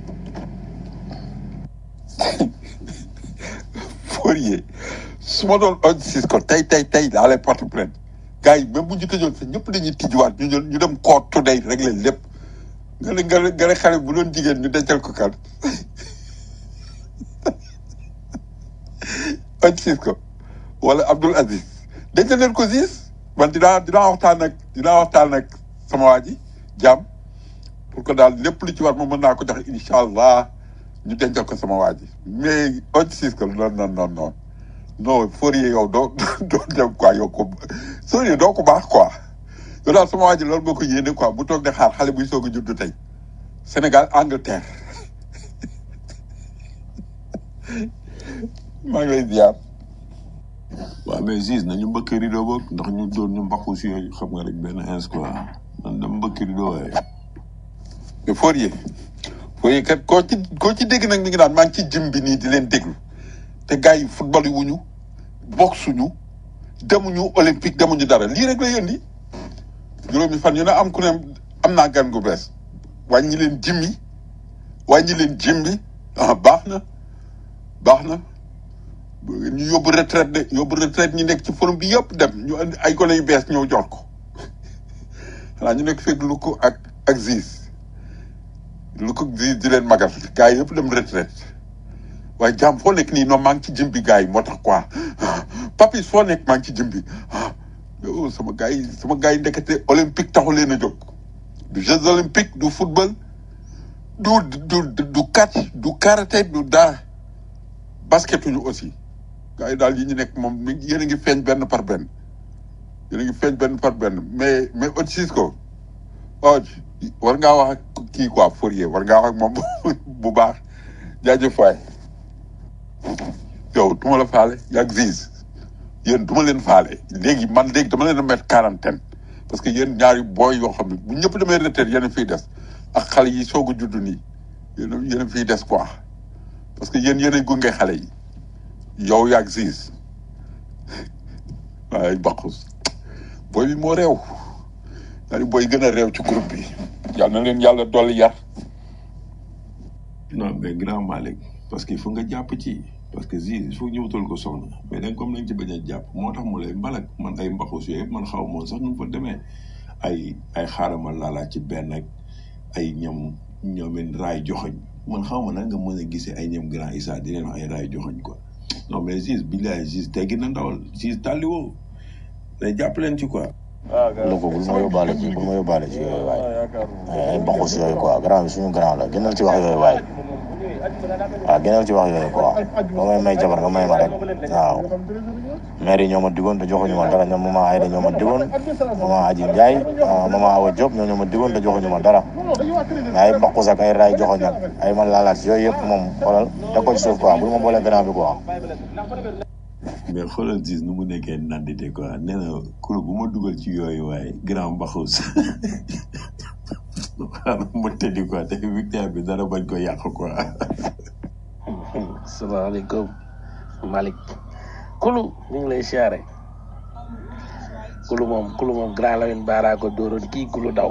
Fourier su ma doon on sis ko tey tey tey daa lay porte plainte gars yi même bu ñu tëjoon sax ñëpp dañuy tijjiwaat ñu jël ñu dem court today réglé lépp nga ne nga ne nga ne xale bu doon jigéen ñu dencal ko kan on sis ko wala Abdoul Aziz dencal leen ko siis man dinaa dinaa waxtaan ak dinaa waxtaan ak sama waa ji jàmm pour que daal lépp lu ci war moom mën naa ko joxe incha allah ñu dencal ko sama waa ji mais on sis ko non non non non non Fourier yow doo doo dem quoi yow ko Fourier doo ko baax quoi yow daal sama waa ji loolu moo ko yéene quoi bu toog di xaar xale buy soog a juddu tey Sénégal Angleterre maa ngi lay ziar. waaw mais Ziz nañu mbëkk rido boog ndax ñu doon ñu mbaqu si yooyu xam nga rek benn ins quoi man dama mbëkk rido waaye mais Fourier Fourier kat koo ci koo ci dégg nag mi ngi naan maa ngi ci jëm bi nii di leen déglu te gars yi football yi wuñu boxe suñu demuñu olympique demuñu dara lii rek la yëndi juróomi fan yu ne am ku ne am naa gan gu bees wàññi leen jimmi wàññi leen jimmi ah baax na baax na ñu yóbbu retraite de yóbbu retraite ñi nekk ci forum bi yëpp dem ñu andi ay gone yu bees ñëw jox ko xanaa ñu nekk fekk lu ko ak ak Ziz lu ko Ziz di leen magal gars yi yëpp dem retraite waaye jàmm foo nekk nii non maa ngi ci jëm bi gars yi moo tax quoi papis foo nekk maa ngi ci jëm bi ah yow sama gars yi sama gars yi ndekete olympique taxu leen a jóg du jeux olympique du football du du du du catch du karaté du dara basketuñu aussi gars yi daal yi ñu nekk moom mi yéen a ngi feeñ benn par benn yéen a ngi feeñ benn par benn mais mais Otis ko Oj war ngaa wax ak kii quoi Fourier war ngaa wax ak moom bu baax jaajëf waay yow du ma la faale yaag Ziz yéen du ma leen faale léegi man léegi dama leen a mettre quarantaine parce que yéen ñaari booy yoo xam ne bu ñëpp demee retraite yéen a fiy des ak xale yi soog a judd nii yéen a yéen a fiy des quoi parce que yéen yéen a gunge xale yi yow yaag Ziz waaye baqus booy bi moo réew ñaari booy gën a réew ci groupe bi yàlla na leen yàlla dolli yar non mais grand Malick parce que il faut nga jàpp ci parce que Ziz il faut ñu wutal ko soxna mais nag comme nañ ci bañ a jàpp moo tax mu lay mbalak man ay mbaxus yooyu man xaw moon sax nu mu fa demee ay ay xaarama laalaa ci benn ak ay ñoom ñoomin raay joxoñ man xaw ma nag nga mën a gisee ay ñoom grand Issa di leen wax ay raay joxoñ quoi non mais Ziz billaay Ziz teggi na ndawal Ziz tàlli woo day jàpp leen ci quoi lu ko bul ma yóbbaale ci bul ma yóbbaale ci yooyu waay ay mbaxu si yooyu quoi grand bi suñu grand la gënal ci wax yooyu waay waaw gënal ci wax yooyu quoi ba may may jabar nga may ma rek waaw maire yi ñoo ma digoon te joxuñu ma dara ñoom mama Ayda ñoo ma digoon mama Aji Ndiaye mama Awa Diop ñoo ñoo ma digoon te joxuñu ma dara mais ay mbaxu ak ay raay joxoñ ak ay man laalaat yooyu yëpp moom xoolal da ko ci suuf quoi bul ma boole grand bi quoi mais xoolal Ziz nu mu nekkee nandite quoi nee na kulo bu ma dugal ci yooyu waaye grand mbaxus xaaral ma tëddi quoi te victoire bi dara bañ ko yàq quoi salaamaaleykum Malick kulu ñu ngi lay siyaare kulu moom kulu moom grand Lamine Bara ko dóoroon kii kulu daw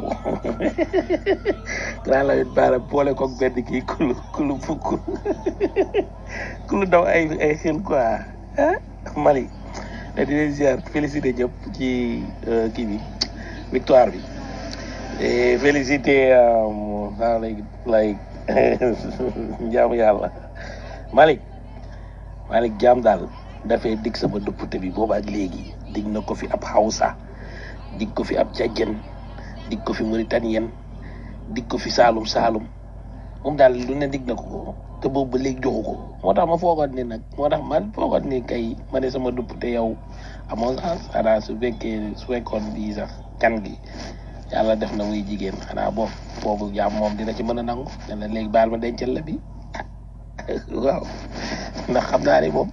grand Lamine Bara boole ko benn kii kulu kulu fukk kulu daw ay ay xel quoi ah Malick te di leen siyaar félicité ñëpp ci kii bi victoire bi et félicité saa lay lay jaamu yàlla Malick Malick jaam daal dafay dig sama duppute bi booba ak léegi dig na ko fi ab Hausa dig ko fi ab Tchadien dig ko fi Mauritanien dig ko fi Saalum Saalum moom daal lu ne dig na ko ko te boobu ba léegi joxu ko moo tax ma foogoon ni nag moo tax man foogoon ni kay ma ne sama duppute yow amoo sens xanaa su fekkee su fekkoon bii sax kan gi yàlla def na muy jigéen xanaa boobu boobu jaam moom dina ci mën a nangu ne la léegi baal ma dencal la bi waaw ndax xam naa ne moom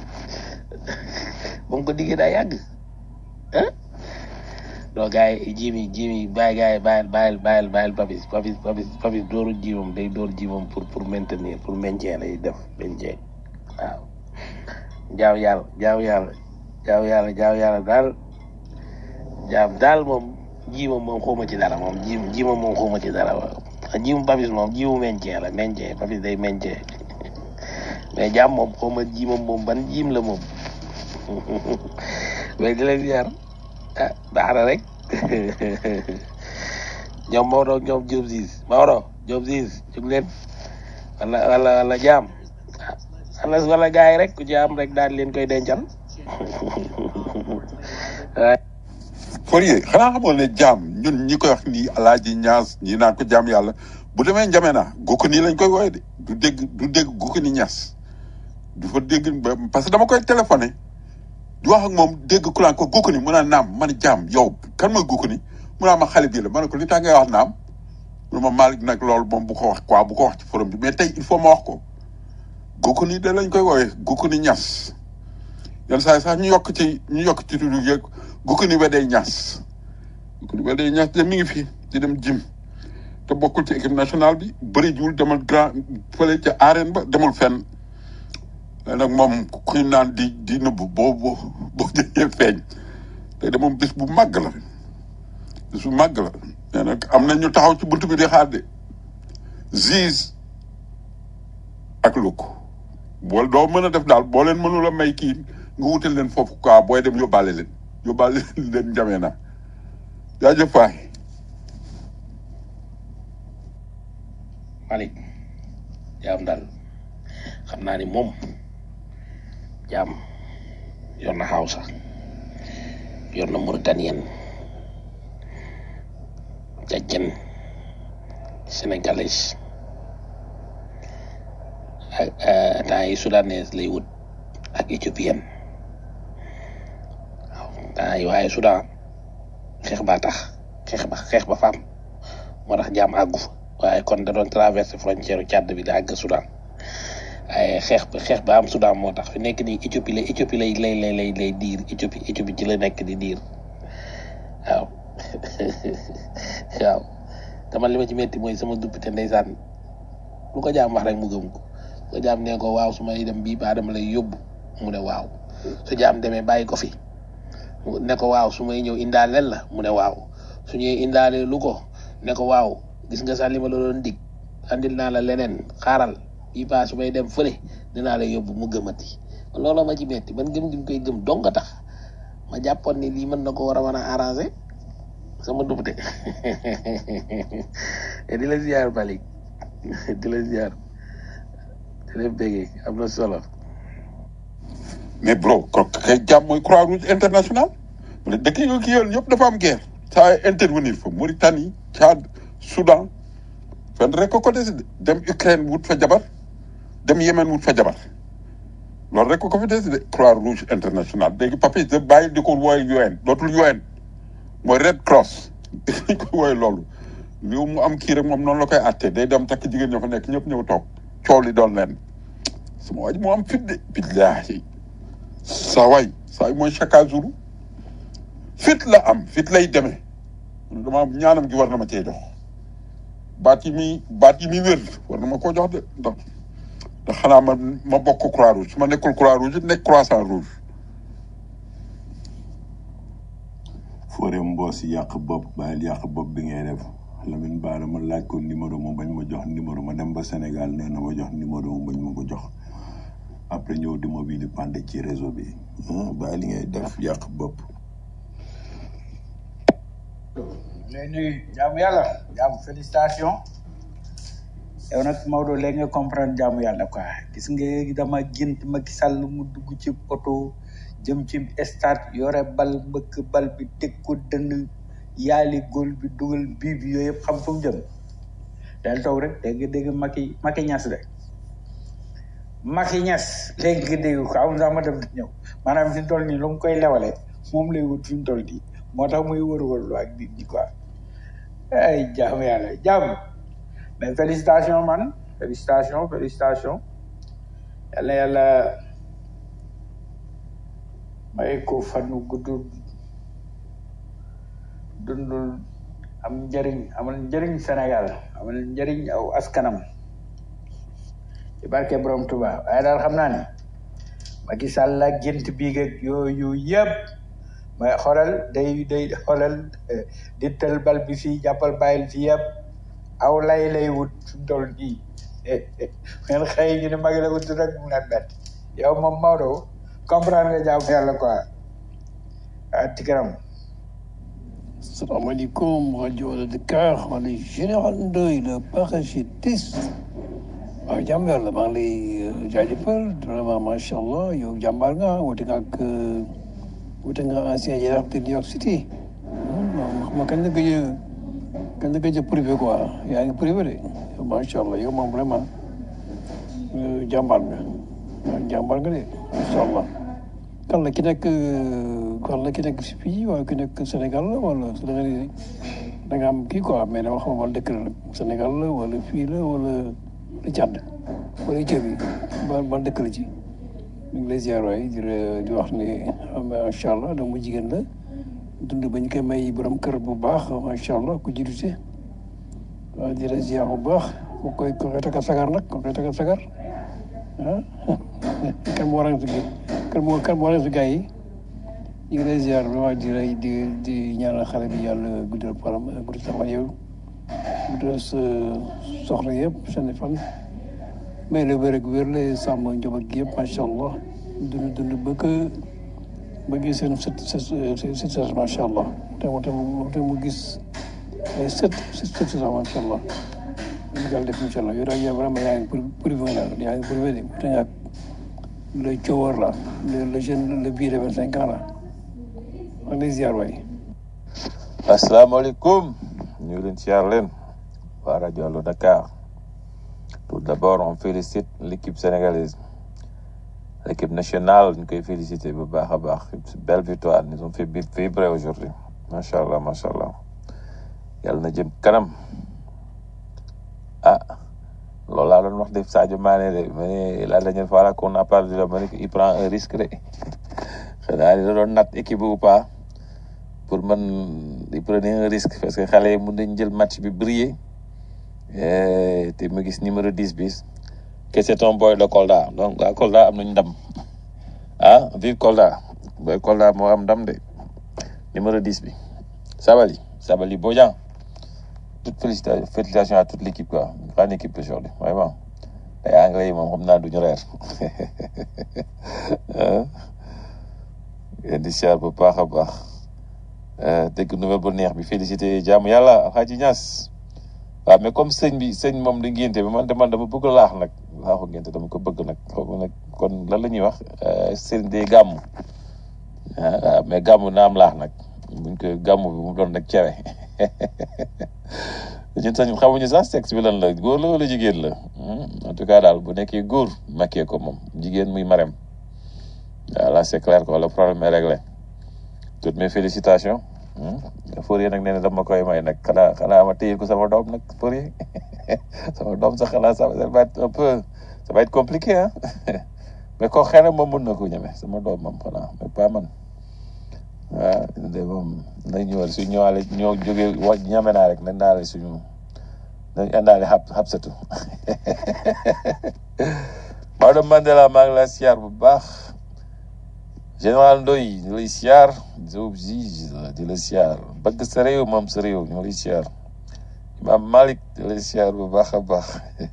ba mu ko diggee daa yàgg ah donc gars yi jimi jimi bàyyi gars yi bàyyil bàyyil bàyyil bàyyil papis papis papis papis dooru jimam day door jimam pour pour maintenir pour maintien lay def maintien waaw jaaw yàlla jaaw yàlla jaaw yàlla jaaw yàlla daal jaam daal moom jiimam moom xawma ci dara moom jiim jiimam moom xawma ci dara waaw jiimu papis moom jiimu maintien la maintien papis day maintien mais jaam moom xawma jiimam moom ban jiim la moom mais di leen ziar ah baax na rek ñoom Maodo ñoom Diop Ziz Maodo Diop Ziz jóg leen wala wala wala jaam wala wala gars yi rek ku ci am rek daal leen koy dencal Fourier xanaa xamoon ne jaam ñun ñi koy wax nii alaaji ñaas ñi naan ko jaam yàlla bu demee njame na gokk nii lañ koy wooye de du dégg du dégg gokk ni ñaas du fa dégg ba- parce que dama koy téléphoné di wax ak moom dégg ku naan ko gukk ni mu naan naam man jaam yow kan mooy gukk ni mu naan ma xale bii la ma ne ko li tax ngay wax naam mu ne ma Malick nag loolu moom bu ko wax quoi bu ko wax ci forum bi mais tey il faut ma wax ko gukk ni da lañ koy woowee gukk ni ñas yenn saa yi sax ñu yokk ci ñu yokk ci tudd yeeg gukk ni wedee ñas gukk ni wedee ñas de mi ngi fi di dem jim te bokkul ci équipe nationale bi bëri jiwul demal grand fële ca arène ba demul fenn léegi nag moom kuy naan di di nëbbu boo boo boo jëlee feeñ te de moom bis bu màgg la bis bu màgg la mais nag am na ñu taxaw ci buntu bi di xaar de Ziz ak Luk bool doo mën a def daal boo leen mënul a may kii nga wutal leen foofu quoi booy dem yóbbaale leen yóbbaale leen njamee na jaajëf waay Malick jaam daal xam naa ni moom jaam yor na Hausa yor na Mauritanien jajjen sénégalais ak temps yi soudanaise lay wut ak éthiopienne waaw temps yi waaye Soudan xeex ba tax xeex ba xeex ba faam moo tax jaam àggu fa waaye kon da doon traversé frontière u Tchad bi da àgg Soudan waaye xeex ba xeex ba am Soudan moo tax fi nekk nii Éthiopie lay Éthiopie lay lay lay lay lay diir Éthiopie Éthiopie ci la nekk di diir waaw waaw te man li ma ci metti mooy sama duppite ndeysaan lu ko jaam wax rek mu gëm ko lu ko jaam nee ko waaw su may dem bii baa dama lay yóbbu mu ne waaw su jaam demee bàyyi ko fi mu ne ko waaw su may ñëw indaaleel la mu ne waaw su ñëwee indaale lu ko ne ko waaw gis nga sax li ma la doon dig andil naa la leneen xaaral bii baa su may dem fële dinaa la yóbbu mu gëmati loolu ma ci metti man gëm gi mu koy gëm dong nga tax ma jàppoon ni lii mën na ko war a mën a arranger sama dubte di la ziar Malick di la ziar di la béggee am na solo mais bro ko kay jàmm mooy croix rouge international mu ne dëkk yi kii yoon yëpp dafa am guerre saa intervenir fa Mauritanie Tchad Soudan fenn rek ko ko des de dem Ukraine wut fa jabar dem Yémen wut fa jabar loolu rek ko ko fi des de croix rouge international léegi papi de bàyyi di ko wooye UN dootul UN mooy Red Cross dañ ko wooye loolu liu mu am kii rek moom noonu la koy àttee day dem takk jigéen ñoo fa nekk ñëpp ñëw toog coow li doon leen sama waaj moo am fit de billaahi saa waay saa yi mooy chaque jour fit la am fit lay demee dama ñaanam gi war na ma cee jox baat yi muy baat yi muy wér war na ma koo jox de ndax ndax xanaa ma ma bokk croix rouge su ma nekkul croix rouge it nekk croissant rouge Fodé Mbos yàq bopp bàyyil yàq bopp bi ngay def Lamine Bara ma laaj ko numéro mu bañ ma jox numéro ma dem ba Sénégal nee na ma jox numéro mu bañ ma ko jox après ñëw di ma bii di pande ci réseau bi ah bàyyi li ngay def yàq bopp. lay nuyu jaamu yàlla jaamu félicitation yow nag Maodo léegi nga comprendre jaamu yàlla quoi gis nga dama gént Macky Sall mu dugg ci oto jëm ci stade yore bal mbëkk bal bi teg ko dënn yaali góol bi dugal bii bi yooyu yëpp xam fu mu jëm del toog rek dégg dégg Macky Macky Niass de Macky Niass léegi nga dégg ko am sax ma dem di ñëw maanaam fi mu toll nii lu mu koy lewale moom lay wut fi mu toll nii moo tax muy wër-wër lu ak nit ñi quoi ay jaamu yàlla jaamu mais félicitation man félicitation félicitation yàlla yàlla may ko fanu gudd dundul am njëriñ amal njëriñ Sénégal amal njëriñ aw askanam ci barke borom Touba waaye daal xam naa ne Macky Sall ak gént biig ak yooyu yëpp mais xoolal day day xoolal di tël bal bi fii jàppal bàyyil fii yëpp aw lay lay wut fi mu toll nii ngeen xëy ñu ne magi la wut rek mu leen bett yow moom Maodo comprendre nga jaamu yàlla quoi ah ci kanam salaamaaleykum rajo de Dakar man la général Ndoye le parachutiste waaw jàmm yàlla maa ngi lay jaajëfal vraiment macha allah yow jàmbaar nga wute nga ak wute nga ancien jaraaf de New York City xam nga kañ la gëj a kañ la gëj a privé quoi yaa ngi privé de macha allah yow moom vraiment jàmbaar nga waaw jàmbaar nga de macha allah kan la ki nekk euh, kan la ki nekk si fii wala ki nekk Sénégal la wala da nga ni da nga am kii quoi mais dama xam wala dëkk la nag Sénégal la wala fii la wala la Tchad wala Éthiopie ba ba dëkk la ci ñu ngi lay ziar waay di la- di wax ni macha allah doomu jigéen la dund ba ñu koy may borom kër bu baax macha allah ku jiite waaw di la ziar bu baax ku koy ku koy takal sagar nag ku koy takal sagar ah kan moo waral si kan moo kan moo waral si gars yi ñu ngi lay ziar vraiment di lay di di ñaanal xale bi yàlla guddal param guddal sa fan yow guddal sa soxla yëpp seen i fan may la wér ak wér la sàmm njaboot gi yëpp macha allah dund dund ba ko ba gis seen sët sët sët sët macha allah te mu te mu te mu gis ay sët sët sët sët macha allah ñu daal def incha allah yow daal yow vraiment yaa ngi pour privé la yaa ngi privé de te ñàkk le coowar la le le jeune le vieux de vingt cinq ans la maa ngi lay ziar waay. asalaamaaleykum ñu ngi leen siyaar leen waa rajo Allo Dakar tout d'abord on félicite l'équipe sénégalaise l'équipe nationale ñu koy féliciter bu baax a baax belle victoire ils ont fait bi- vibrer aujourd'hui macha allah macha allah yàlla na jëm kanam ah loolu laa doon wax de Sadio Mané de ma ne la dernière fois là qu'on a parlé de la ma ne ko il prend un risque de xanaa da doon nat équipe ou pas pour man il prenait un risque parce que xale yi mun nañ jël match bi briller Eh, te ma gis numéro 10 bi que c'est un boy de Kolda donc waa Kolda am nañ ndam ah vive Kolda boy Kolda moo am ndam de numéro 10 bi Sabali Sabali Bodian toute félicita- félicitations à toute l'équipe quoi grande équipe aujourd'hui vraiment ay anglais yi moom xam naa duñu reer ah yéen di siyaar bu baax a baax Eh, dégg nouvelle bu neex bi félicité jaamu yàlla Alxaaji Ñas waaw mais comme sëñ bi sëñ moom da ngénte bi man de man dama bëgg laax nag laaxu ngénte dama ko bëgg nag xaw ma nag kon lan la ñuy wax eh, sëriñ day gàmm ah waaw mais gàmm na am laax nag buñ ko gàmm bi mu doon nag cere ñun sax xamuñu sax sexe bi lan la góor la wala jigéen la Hmm, en tout cas daal bu nekkee góor makkee ko moom jigéen muy marem waaw là c'est clair quoi le problème est réglé toutes mes félicitations Fourier nag nee na dama koy may nag xanaa xanaa ma téye ko sama doom nag Fourier sama doom sax xanaa ça va être un peu ça va être compliqué ah mais ko xëy na moom mun na ko ñeme sama doom moom xanaa mais pas man waaw de moom nañ ñëwal su ñëwaale ñoo jógee wa ñame naa rek nañ daale suñu nañ àndaale xab xabsatu Maodo Mandela maa ngi lay siyaar bu baax général Ndoy ñu lay siyaar Diop Ziz di la siyaar bëgg sa réew moom sa réew ñu lay siyaar Imam Malik di lay siyaar bu baax a baax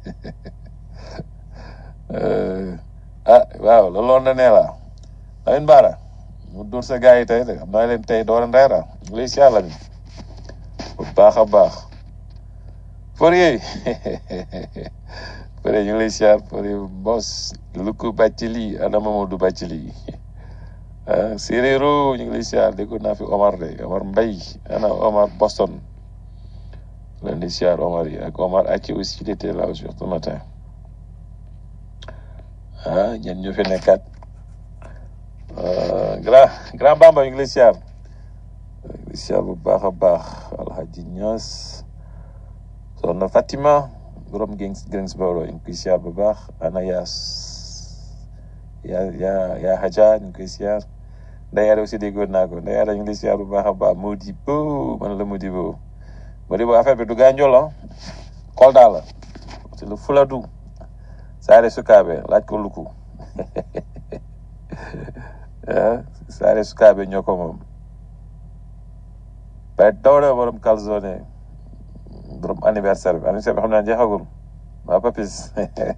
Euh, ah waaw loolu na nee la Lamine Bara mu dóor sa gars yi tey de xam naa leen tey doo leen reera ñu lay siyaar Lamine bu baax a baax Fourier Fourier ñu lay siyaar Fourier Mbos Luku Bacili ana Mamadou Bacili ah Séréero ñu ngi lay siyaar dégg naa fi Omar de Omar Mbay ana Omar Boston leen di siyaar Omar yi ak Omar Achi aussi il était là aussi ce matin ah ñen ñu fi nekkat Euh, grand grand Bamba ñu ngi lay siyaar ñu ngi lay siyaar bu baax a baax Alhaji Ñas soxna Fatima borom Gens Greensboro ñu ngi koy siyaar bu baax ana Yaas yaa yaa yaa Hadja ñu ngi koy siyaar Ndeye Ada aussi déggoon naa ko Ndeye Ada ñu ngi lay siyaar bu baax a baax Modibo man la Modibo Modibo affaire bi du Gandiol ah Kolda la c'est le Fuladu Saare Sukaabe laaj ko Luku ah Saare Sukaabe ñoo ko moom bay Dawda borom calzone borom anniversaire bi anniversaire bi xam naa jeexagul waa Papis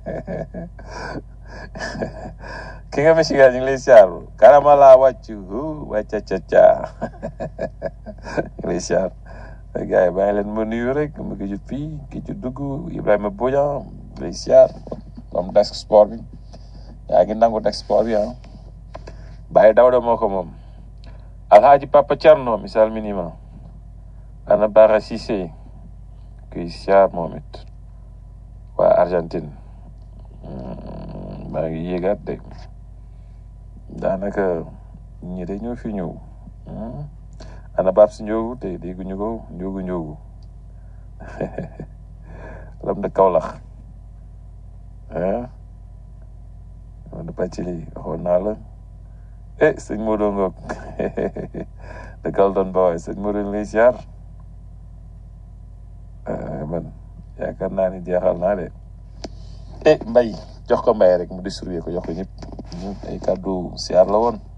ki nga Michigan ñu ngi lay siyaar karamala wàccu hu wàcca ca ca ñu ngi lay siyaar gars yi bàyyi leen ma nuyu rek ma ki jut fii ki jut dugg Ibrahima Bodian lay siyaar comme desk sport bi yaa ngi nangu desk sport bi ah bàyyi Dawda moo ko moom Alhaji Papa Thierno misal minima ana Bara Cissé kuy siyaar moom it waa Argentine maa ngi yéegaat de daanaka ñi de ñoo fi ñëw Hmm. ana baab si njóogu te dégguñu ko njóogu njóogu lam de Kaolack ah man de Bacili waxoon naa la eh sëñ Modou Ngok de Galton Boy sëñ Modou lay siyaar ah man yaakaar naa ni jeexal naa de eh mbay jox ko mbay rek mu distribuer ko jox ko ñëpp ay kàddu siyaar la woon